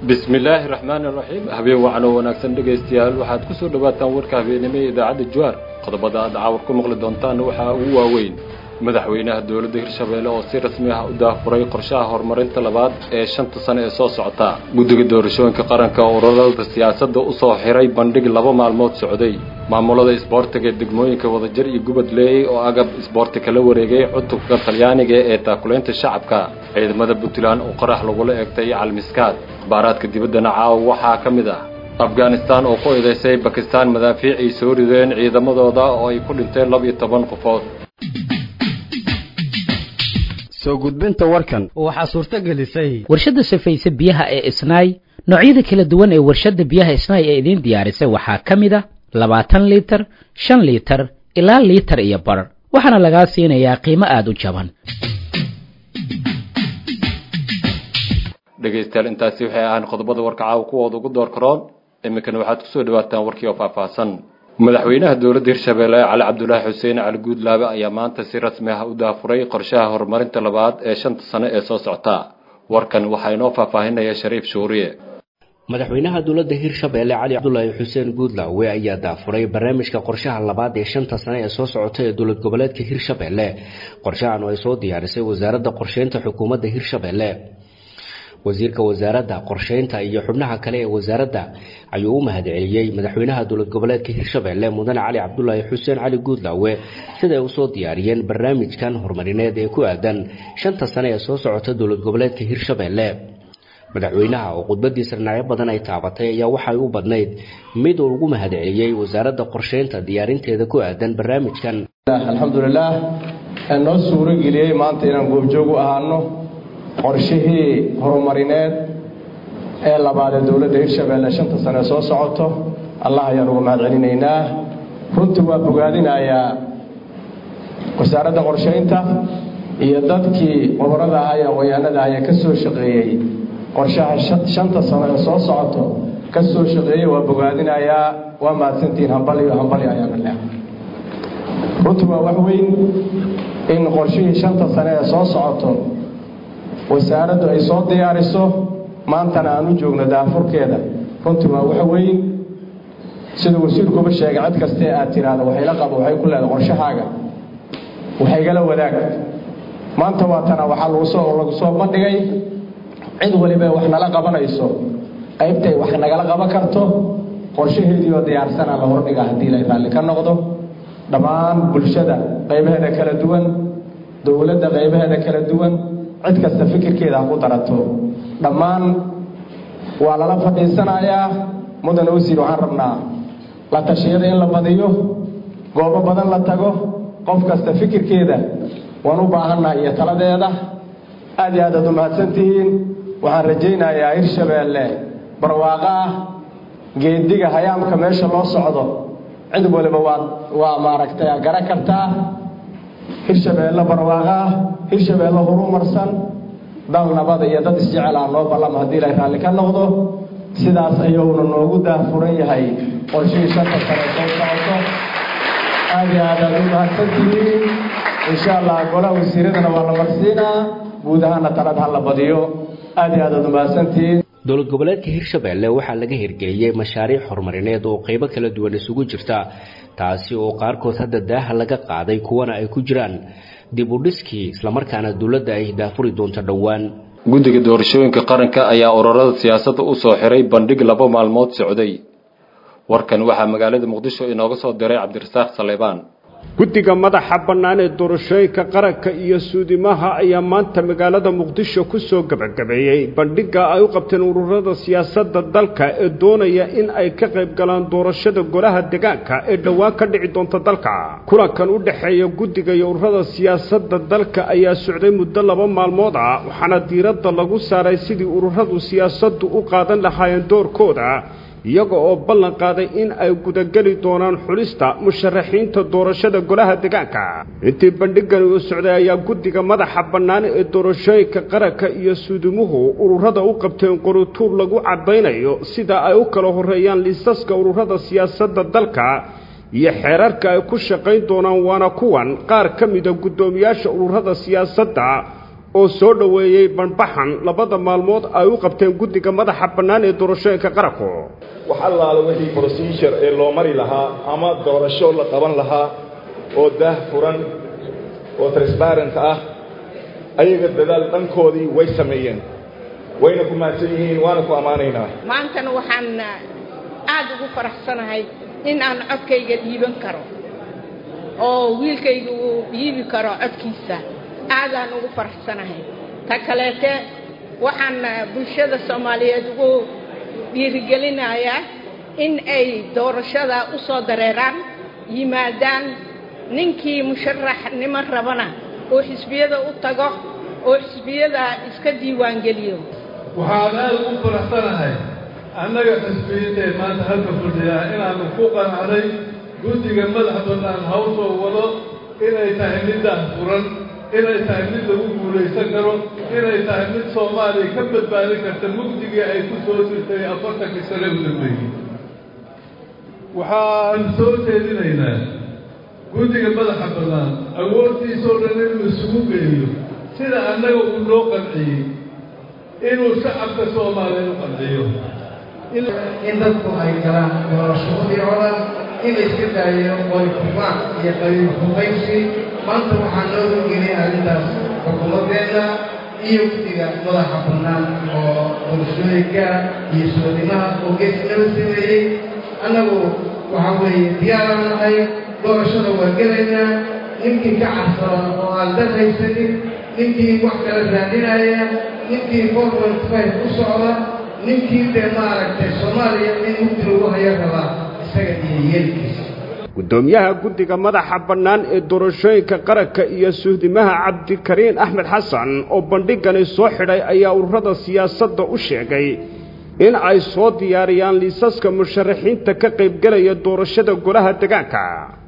bismi illaahi raxmaani raxiim habeen wacan oo wanaagsan dhegaystayaal waxaad ku soo dhowaataan warka habeenimo ee idaacadda jawaar qodobada aad caawar ku maqli doontaan waxaa ugu waaweyn madaxweynaha dowladda hirshabeelle oo si rasmi ah u daafuray qorshaha horumarinta labaad ee shanta sane ee soo socota guddiga doorashooyinka qaranka oo ururada siyaasadda u soo xiray bandhig laba maalmood socday maamulada isboortiga degmooyinka wadajir iyo gubad leeyey oo agab isboorti kala wareegay cutubka talyaaniga ee taakulaynta shacabka ciidamada puntland oo qarax lagula eegtay calmiskaad akhbaaraadka dibaddana caawa waxaa ka mid ah afghanistan oo ku eedaysay bakistaan madaafiic ay soo rideen ciidamadooda oo ay ku dhinteen laba iyo toban qofood soo gudbinta warkan waxaa suurto gelisay warshadda safayse biyaha ee isnaay noocyada kala duwan ee warshadda biyaha isnaay ee idiin diyaarisay waxaa ka mid a labaatan liitar shan liitar ilaa liitar iyo bar waxaana lagaa siinayaa qiimo aada u jaban dhegaystayaal intaasi waxay ahaan qodobada warka caawa kuwooda ugu door karoon iminkana waxaad kusoo dhawaataan warkii oo faahfaahsan madaxweynaha dowladda hirshabeelle cali cabdulaahi xuseen cali guudlaabe ayaa maanta si rasmi ah u daafuray qorshaha horumarinta labaad ee shanta sane ee soo socota warkan waxaa inoo faahfaahinaya shariif shuuriye madaxweynaha dowladda hirshabeelle cali cabdulaahi xuseen guudlaawe ayaa daafuray barnaamijka qorshaha labaad ee shanta sane ee soo socota ee dowlad goboleedka hirshabeelle qorshahan oo ay soo diyaarisay wasaaradda qorsheynta xukuumadda hirshabeelle wasiirka wasaaradda qorsheynta iyo xubnaha kale ee wasaaradda ayuu u mahadceliyey madaxweynaha dowlad goboleedka hirshabeelle mudane cali cabdulaahi xuseen cali guudlaawe siday usoo diyaariyeen barnaamijkan horumarineed ee ku aadan shanta sane ee soo socota dowlad goboleedka hirshabeelle madaxweynaha oo khudbadiisa dhinacyo badan ay taabatay ayaa waxay u badnayd mid uu ugu mahadceliyey wasaaradda qorsheynta diyaarinteeda ku aadan barnaamijkan alxamdulilaah ee noo suuro geliyey maanta inaan goobjoog u ahaano qorshihii horumarineed ee labaad ee dowladda hirshabeelle shanta sane soo socoto allah ayaan uga mahad celinaynaa runtii waa bogaadinayaa wasaaradda qorshaynta iyo dadkii qoborada ahaa ee aqoonyahanada ah ee ka soo shaqeeyey qorshaha shanta sano ee soo socoto ka soo shaqeeyey waa bogaadinayaa waa mahadsantihiin hambaliyo hambali ayaana leh runtii waa wax weyn in qorshihii shanta sane ee soo socoto wasaaraddu ay soo diyaariso maantana aan u joogno daafurkeeda runtii waa wax weyn sida wasiirkuba sheegay cid kastee aad tiraahdo waxayla qabo waxay ku leedahay qorshahaaga waxaygala wadaag maanta waatana waxaa lagusoo lagu soo bandhigay cid waliba wax nala qabanayso qaybtay wax nagala qaban karto qorshaheediioo diyaarsana la hordhiga haddii la raalli ka noqdo dhammaan bulshada qaybaheeda kala duwan dowladda qaybaheeda kala duwan cid kasta fikirkeeda ha ku darato dhammaan waa lala fadhiisanayaa mudan osiir waxaan rabnaa la tashiyada in la badiyo goobo badan la tago qof kasta fikirkeeda waan u baahannahay iyo taladeeda aad iyo aad aad u mahadsantihiin waxaan rajaynayaa hirshabeelle barwaaqo ah geediga hayaamka meesha loo socdo cid waliba waa waa maaragtay garan kartaa hirshabeelle barwaaqo ah hirshabeelle horumarsan dal nabada iyo dad isjecel ah noo ballama haddii ilay raalli ka noqdo sidaas ayuuna noogu daafuran yahay qorshihii shanta sane soo socoto aad iyo aad aad u mahadsantihiin insha allah golaha wasiiradana waa la marsiinaa guud ahaana talad ha la badiyo aad iyo aad aad u mahadsantihiin dowlad goboleedka hirshabeelle waxaa laga hirgeliyey mashaariic horumarineed oo qeybo kala duwan isugu jirta taasi oo qaarkood hadda daaha laga qaaday kuwana ay ku jiraan dib u dhiskii islamarkaana dowladda ay daafuri doonto dhowaan guddiga doorashooyinka qaranka ayaa ururada siyaasadda u soo xiray bandhig laba maalmood socday warkan waxaa magaalada muqdisho inooga soo diray cabdirasaaq saleebaan guddiga madaxa bannaan ee doorashooyinka qaranka iyo suudimaha ayaa maanta magaalada muqdisho ku soo gebagabeeyey bandhigga ay u qabteen ururada siyaasadda dalka ee doonaya in ay ka qayb galaan doorashada golaha deegaanka ee dhowaan ka dhici doonta dalka kulankan u dhexeeya guddiga iyo ururada siyaasadda dalka ayaa socday muddo laba maalmood ah waxaana diiradda lagu saaray sidii ururadu siyaasaddu u qaadan lahaayeen doorkooda iyaga oo ballan qaaday in ay gudageli doonaan xulista musharaxiinta doorashada golaha deegaanka intii bandhigani uu socday ayaa guddiga madaxa bannaan ee doorashooyinka qaranka iyo suudimuhu ururada u qabteen qorituur lagu caddaynayo sida ay u kala horreeyaan liisaska ururada siyaasadda dalka iyo xeerarka ay ku shaqayn doonaan waana kuwan qaar ka mida guddoomiyaasha ururada siyaasadda oo soo dhoweeyey banbaxan labada maalmood ay u qabteen guddiga madaxa bannaan ee doorashooyinka qaranku wax allaala wixii procedure ee loo mari lahaa ama doorasho la qaban lahaa oo daah furan oo transparent ah ayaga dadaal dhankoodii way sameeyeen wayna ku mahadsan yihiin waana ku ammaanaynaa maantana waxaan aad ugu faraxsanahay in aan codkayga dhiiban karo oo wiilkayga uu dhiibi karo codkiisa aadaan ugu faraxsanahay ta kaleete waxaan bulshada soomaaliyeed ugu dhiirigelinayaa in ay doorashada u soo dareeraan yimaadaan ninkii musharaxnimo rabana oo xisbiyada u tago oo xisbiyada iska diiwaangeliyo waxaan aad ugu faraxsanahay annaga xisbiyadee maanta halka fadhiyaa inaannu ku qanacday guddiga madax bannaan hawsoo wado inay tahay middaah furan inay tahay mid lagu guulaysan karo inay tahay mid soomaaliya ka badbaadin karta mugdigii ay ku soo jirtay afartankii sane u dambeeyey waxaan soo jeedinaynaa guddiga madaxa bannaan awoodtiisoo dhan inuu isugu geeyo sida annaga uu noo qanciyey inuu shacabka soomaaliya u qanciyo in dadku ay galaan doorashadii oo dhan in layska daayo qoy kufaac iyo qabiil hubaysi maanta waxaa noo horgeliyay arrintaas xukuumadeenna iyo guddiga madaxa bannaan oo doorashooyinka iyo soodimaha oo geesnaba sameeyey annagu waxaa weeye diyaaraan nahay doorashada waa gelaynaa ninkii ka cabsada oo aan dad haysanin ninkii wax kala raadinaya ninkii forward five u socda ninkii dee maaragtay soomaaliya in mugdi lagu hayo rabaa isaga iyo yeelkiisa guddoomiyaha guddiga madaxa bannaan ee doorashooyinka qaranka iyo suhdimaha cabdikariin axmed xasan oo bandhigani soo xidhay ayaa ururada siyaasadda u sheegay in ay soo diyaariyaan liisaska musharaxiinta ka qaybgelaya doorashada golaha degaanka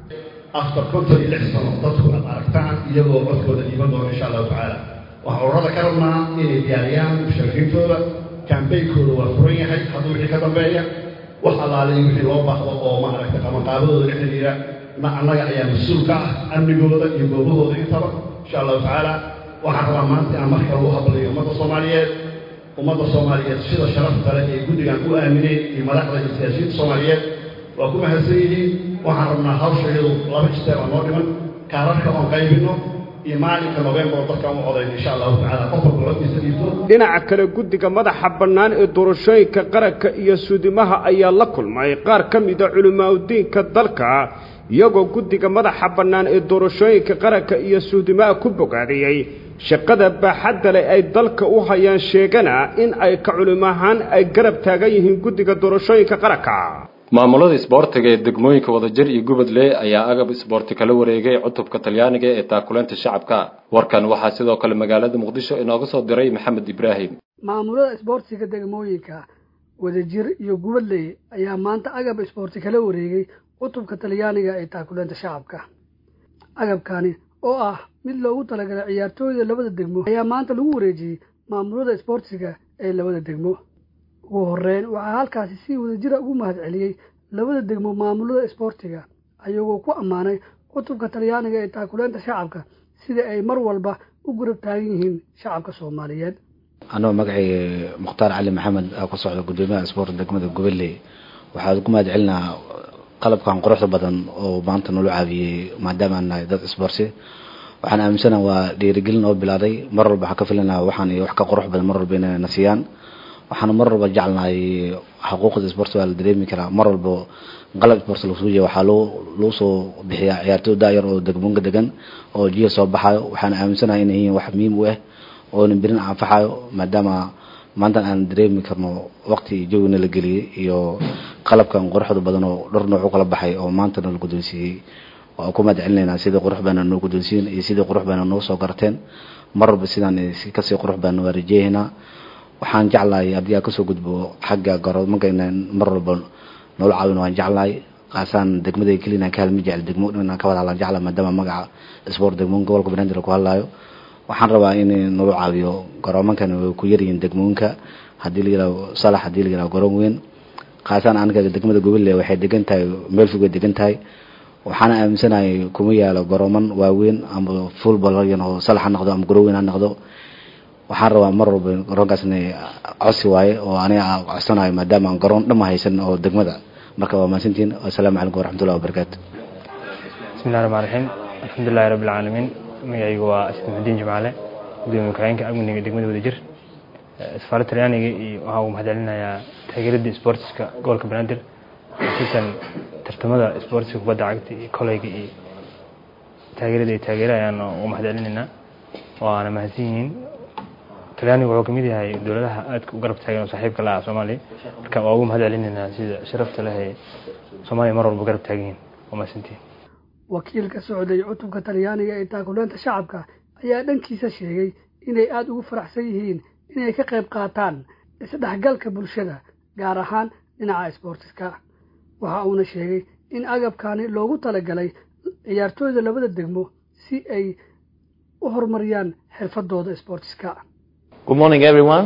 afar konton iyo lix sano dadku aad aragtaan iyagoo codkooda dhiiban doona insha allahu tacaala waxaan ururada ka rabnaa inay diyaariyaan musharaxiintooda kambeynkooda waa furan yahay hadduu wixii ka dambeeya wax allaalay wixii loo baahdo oo maaragtay qabanqaabadooda la xidhiira ma annaga ayaa mas-uul ka ah amnigooda iyo goobahooda intaba insha allahu tacaala waxaan rabaa maanta inaan mar kale u hadlayo ummadda soomaaliyeed ummadda soomaaliyeed sida sharafta leh ee guddigan u aamineen iyo madaxda iyo siyaasiyiinta soomaaliyeed waa ku mahadsan yihiin waxaan rabnaa hawsha iyadu laba jisteer oo noo dhiman kaararka oon qaybinno iyo maalinka novembar dadkaan u codayn insha allahu tacaala qof walba codkiisa dhiibto dhinaca kale guddiga madaxa bannaan ee doorashooyinka qaranka iyo suudimaha ayaa la kulmay qaar ka mida culimaauddiinka dalka iyagoo guddiga madaxa bannaan ee doorashooyinka qaranka iyo suudimaha ku bogaadiyey shaqada baaxadda leh ay dalka u hayaan sheegana in ay ka culimo ahaan ay garab taagan yihiin guddiga doorashooyinka qaranka maamulada isboortiga ee degmooyinka wadajir iyo gubadle ayaa agab isboorti kala wareegay cutubka talyaaniga ee taakuleynta shacabka warkan waxaa sidoo kale magaalada muqdisho inooga soo diray maxamed ibraahim maamulada isboortiga degmooyinka wadajir iyo gubadley ayaa maanta agab isboorti kala wareegay cutubka talyaaniga ee taakuleynta shacabka agabkani oo ah mid loogu talagalay ciyaartooyda labada degmo ayaa maanta lagu wareejiyey maamulada isboortiga ee labada degmo ugu horeyn waxaa halkaasi si wadajira ugu mahad celiyey labada degmo maamulada isboortiga ayagoo ku ammaanay cutubka talyaaniga ee taakuleynta shacabka sida ay mar walba u gurab taagan yihiin shacabka soomaaliyeed anoo magacay mukhtaar cali maxamed aa ku socda gudoomiyaha isboorta degmada goboley waxaa ku mahad celinaa qalabkan quruxda badan oo maanta nala caawiyey maadaama aan nahay dad isboorti waxaan aaminsana waa dhiirigelin oo bilaaday mar walba waxaan ka filanaa waxaan iyo wax ka qurux badan mar walba inay na siiyaan waxaana mar walba jecelnahay xuquuqda isboorti waa la dareemi karaa mar walba qalab isboorti lagu suujiya waxaa loo lagu soo bixiyaa ciyaartooy daayar oo degmoonka degan oo jiya soo baxayo waxaan aaminsanahay inay yihiin wax muhiim u ah oona berin anfaxayo maadaama maantan aan dareemi karno waqti jawina la geliyey iyo qalabkan quruxda badan oo dhowr nooc u kala baxay oo maanta nala guddoonsiiyey waa ku mahad celinaynaa sidii qurux baana noo guddoonsiin iyo sidii qurux baana noo soo garteen mar walba sidaan kasii qurux baana waa rajeeyaynaa waxaan jeclahay haddii aan kasoo gudbo xagga garoonka inaan mar walba noola caawin waan jeclahay qaasaan degmada keliya inaan ka hadmi jecel degmo inaan ka wada hadlaan jeclahay maadaama magaca sport degmoon gobolka banaadir ku hadlaayo waxaan rabaa in noola caawiyo garoomankan way ku yaryihiin degmoonka haddii la yihahdo salax haddii la yihahdo garoon weyn qaasaan aniga degmada gobole waxay degan tahay meel fog way degan tahay waxaana aaminsanahay kuma yaalo garooman waaweyn ama football oo salax ha noqdo ama garoon weyn ha noqdo waxaan rabaa mar walba garoonkaasna codsi waaye oo aniga aan codsanayo maadaama aan garoon dhama haysan oo degmada marka waa mahadsantihiin assalaamu calaykum waraxmatullahi wabarakaatu bismillahi raxmaan raxiim alxamdulilahi rabbi alcaalamiin magacaygu waa asad muxudiin jimcaale gudoomiye ku-xigeenka amniga degmada wadajir safaarad talyaaniga iyo waxaa uu mahadcelinayaa taageeradda sportska gobolka banaadir khusuusan tartamada sportska kubadda cagta iyo koleyga iyo taageerada ay taageerayaan u mahadcelinaynaa waana mahadsan yihiin talyaanigu wuxuu kamid yahay dowladaha aadka u garab taagan oo saaxiibka la ah soomaaliya marka waa ugu mahadcelinaynaa sida sharafta leh ee soomaaliya mar walba garab taagan yihiin waa mahadsantihiin wakiilka socday cutubka talyaaniga ee taakuleenta shacabka ayaa dhankiisa sheegay inay aada ugu faraxsan yihiin inay ka qayb qaataan isdhexgalka bulshada gaar ahaan dhinaca isboortiska waxa uuna sheegay in agabkani loogu talagalay ciyaartooyda labada degmo si ay u horumariyaan xirfadooda isboortiska Good morning, everyone.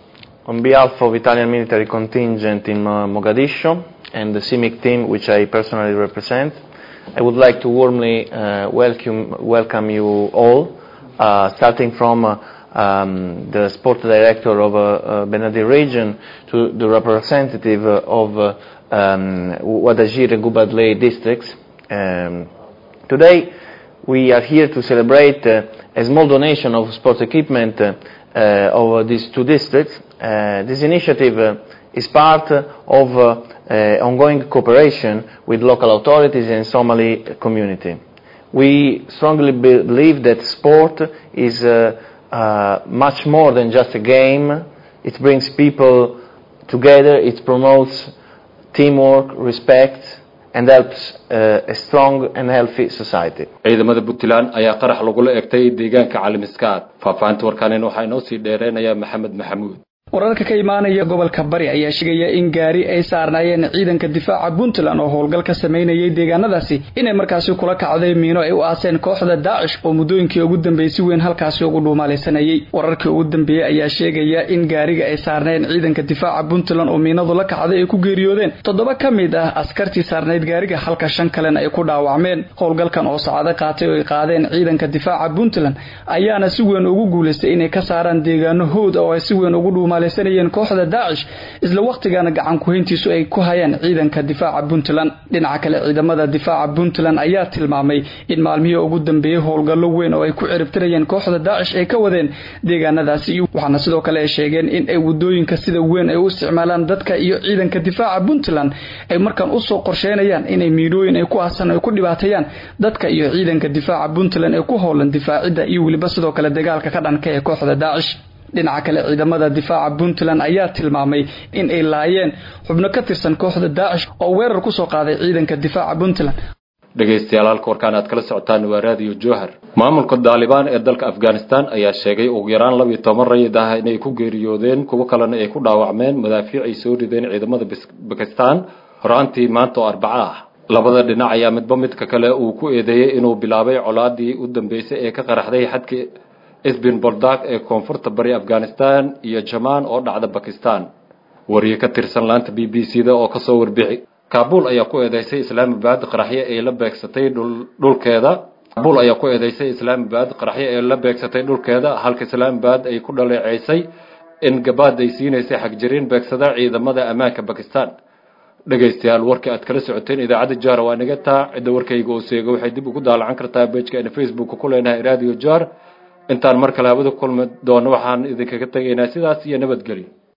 On behalf of Italian military contingent in uh, Mogadishu and the CIMIC team, which I personally represent, I would like to warmly uh, welcome, welcome you all, uh, starting from uh, um, the sport director of uh, uh, Benadir region to the representative uh, of uh, um, Wadajir and Gubadley districts. Um, today, we are here to celebrate uh, a small donation of sports equipment uh, uh, of these two districts. Uh, this initiative uh, is part of uh, uh, ongoing cooperation with local authorities and Somali community. We strongly be- believe that sport is uh, uh, much more than just a game. It brings people together, it promotes teamwork, respect, and helps uh, a strong and healthy society. ciidamada puntland ayaa qarax lagula egtay deegaanka calimiskaad faahfaahinta warkaanin waxaa inoo sii dheereynayaa maxamed maxamuud wararka ka imaanaya gobolka bari ayaa sheegaya in gaari ay saarnaayeen ciidanka difaaca puntland oo howlgal ka sameynayay deegaanadaasi inay markaasi kula kacday miino ay u aaseen kooxda daacish oo muddooyinkii ugu dambeeyey si weyn halkaasi ugu dhuumaalaysanayay wararkii ugu dambeeyey ayaa sheegaya in gaariga ay saarnayn ciidanka difaaca puntland oo miinadu la kacday ay ku geeriyoodeen toddoba ka mid ah askartii saarnayd gaariga halka shan kalena ay ku dhaawacmeen howlgalkan oo saacado qaatay oo ay qaadeen ciidanka difaaca puntland ayaana si weyn ugu guulaystay inay ka saaraan deegaano howd oo ay si weyn ugu dhuumaa sanayeen kooxda daacish isla wakhtigana gacan kuhayntiisu ay ku hayaan ciidanka difaaca puntland dhinaca kale ciidamada difaaca puntland ayaa tilmaamay in maalmihii ugu dambeeyey howlgallo weyn oo ay ku ciribtirayeen kooxda daacish ay ka wadeen deegaanadaasi waxaana sidoo kale ay sheegeen in ay wadooyinka sida weyn ay u isticmaalaan dadka iyo ciidanka difaaca puntland ay markaan usoo qorsheynayaan inay miidhooyin ay ku aasan ay ku dhibaateeyaan dadka iyo ciidanka difaaca puntland ee ku howlan difaacidda iyo weliba sidoo kale dagaalka ka dhanka ee kooxda daacish dhinaca kale ciidamada difaaca puntland ayaa tilmaamay in ay laayeen xubno ka tirsan kooxda daacish oo weerar ku soo qaaday ciidanka difaaca puntland dhegaystayaal halka warkaan aad kala socotaan waa raadiyo jowhar maamulka daalibaan ee dalka afghanistan ayaa sheegay ugu yaraan labiyo toban rayid ah inay ku geeriyoodeen kuwo kalena ay ku dhaawacmeen madaafiic ay soo rideen ciidamada bakistan horaantii maanta oo arbaco ah labada dhinac ayaa midba midka kale uu ku eedeeyey inuu bilaabay colaadii u dambeysay ee ka qaraxday xadka isbin boldak ee koonfurta bari afghanistan iyo jamaan oo dhacda bakistan wariye ka tirsan laanta b b c da oo kasoo warbixi kaabul ayaa ku eedeysay islaamabad qaraxyo ay la beegsatay dhulkeeda kaabul ayaa ku eedeysay islaamabad qaraxyo ay la beegsatay dhulkeeda halka islaamabad ay ku dhaleeceysay in gabaad ay siinaysay xagjiriin beegsada ciidamada ammaanka bakistan dhegaystayaal warkii aad kala socoteen idaacadda jaara waa naga taa cidda warkayga oo seega waxay dib ugu daalacan kartaa bejka facebook ku leenahay radio jar intaan mar kale hawada kulmi doono waxaan idinkaga tegaynaa sidaas iyo nabadgelyo